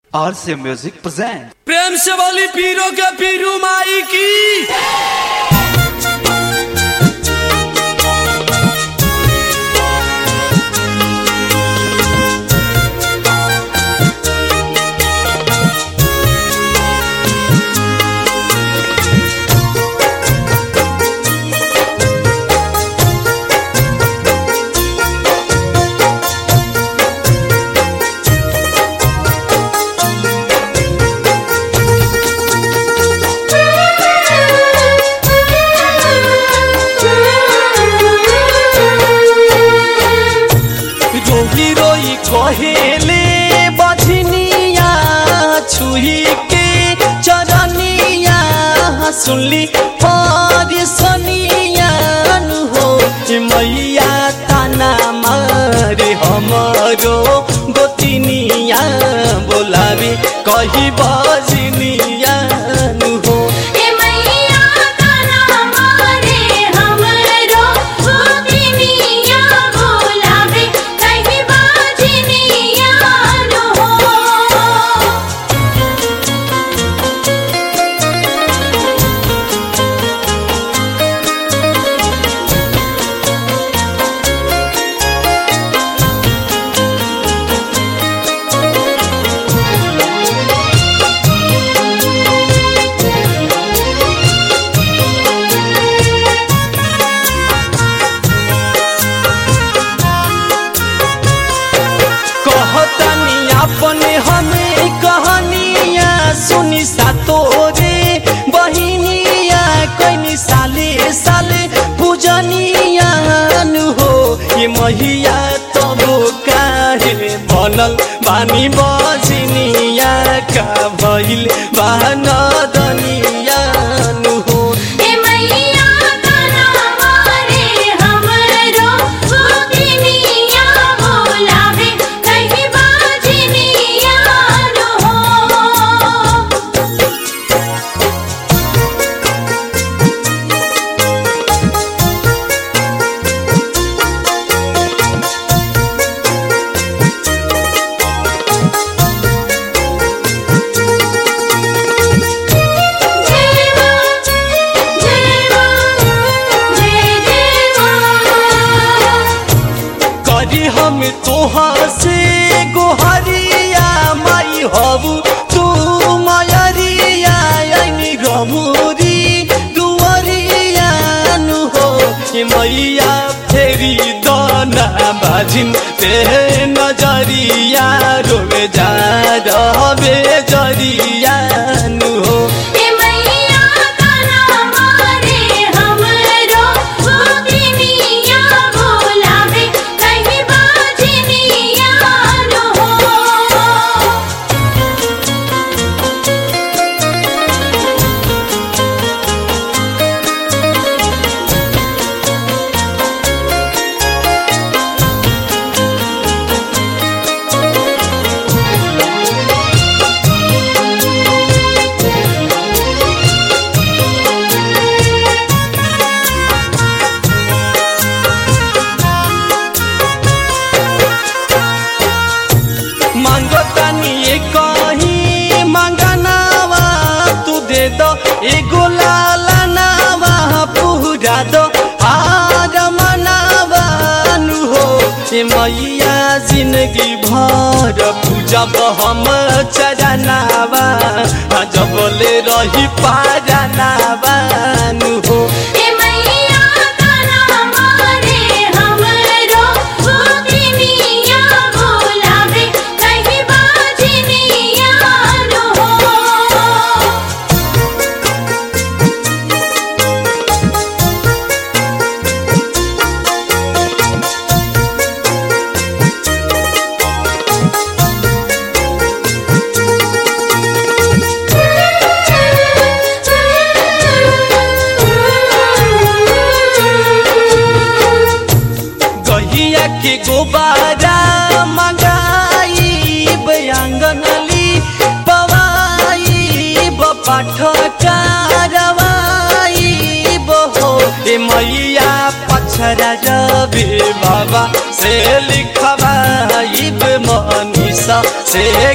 आर से music present प्रेम से वाली पीरों के पीरू माई की रोही रोई कहेले बजनिया छुही के चरनिया सुनली पर सनिया हो ए मैया ताना मारे हमरो गोतिनिया बोलावे कही बजनिया हो ए मैया ताना मारे हमरो गोतिनिया बोलावे कहीं बाजनिया न हो कहतनी अपने हमें कहनिया सुनी सातोरे बहिनिया कैनी साले साले पूजनिया नु हो ये महिया तब काहे बनल बानी बजनिया का भइल बानदनिया नु हो ए मैया ताना मारे हमरो गोतिनिया बोलावे कहीं बाजनिया न हो जेवा जेवा जय जेवा करी हम तोहा से गोहरिया माई हबू तू मयरिया यानी रमुरी दुवरिया नु हो ये मैया फेरी दाना बाजिन ते नजरिया रोवे जा रहबे जरिया नु हो ए मैया ताना मारे हमरो गोतिनिया बोलावे कहीं बाजनिया न हो मांगतानी ये कहीं मांगनावा तू दे दो एगो लाला नावा पूरा दो हार मनावा नु हो ए मैया जिंदगी भर पूजा हम चरनावा जबले रही पारनावा नु हो ए मैया ताना मारे हमरो गोतिनिया बोलावे कहीं बाजनिया न हो गहिया के गोबारा मंगाई बयांगनली पवाई बपाठ कारवाई बहो ए मैया पछरा रवि बाबा से लिखवाई मनीषा से